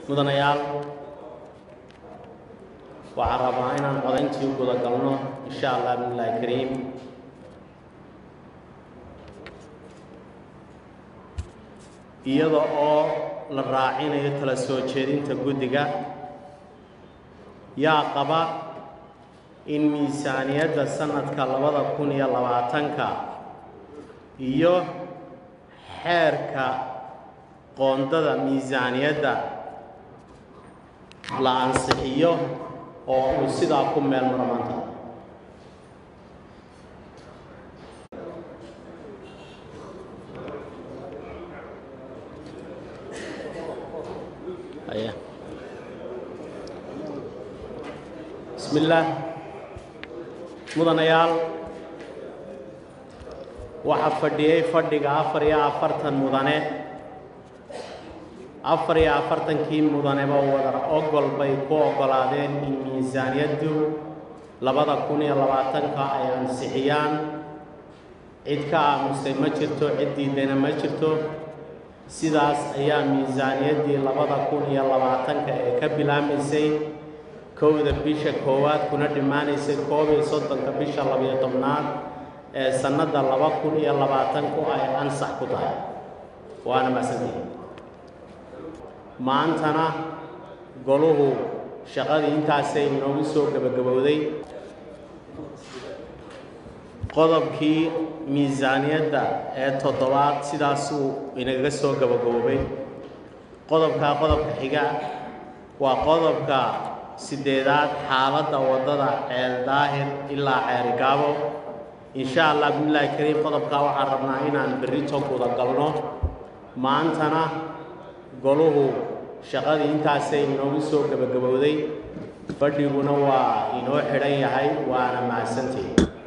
mudanayaal waxaan rabaa inaan codayntii guda galno insha allah bismillahi kariim iyada oo la raacinayo tala soo jeedinta guddiga yaa qaba in miisaaniyadda sanadka labada kun iyo labaatanka iyo xeerka qoondada miisaaniyadda la ansixiyo oo uu sidaa ku meel maro maanta aya bismi illaah mudanayaal waxaa fadhiyey fadhiga afar iyo afartan mudane afar iyo afartankii mudaneba wadar ogol bay ku oggolaadeen in miisaaniyaddu labada kun iyo labaatanka ay ansixiyaan cid ka aamustay ma jirto cid diidayna ma jirto sidaas ayaa miisaaniyaddii labada kun iyo labaatanka ee ka bilaamaysay kowda bisha koowaad kuna dhammaanaysay koob iyo soddonka bisha labiyo tobnaad ee sannadda laba kun iyo labaatanku ay ansax ku tahay waana mahadsantihi maantana goluhu shaqadii intaasay inoogu soo gebagabowday qodobkii miisaaniyadda ee toddobaad sidaasuu inaga soo gabagaboobay qodobkaa qodobka xiga waa qodobka siddeedaad xaaladda waddada ceel daahir ilaa ceerigaabo insha allah bismillaahi kariim qodobkaa waxaan rabnaa inaan berrito guda galno maantana goluhu shaqadii intaasay inoogu soo gebagabowday fadhiguna waa inoo xidhan yahay waana mahadsantihi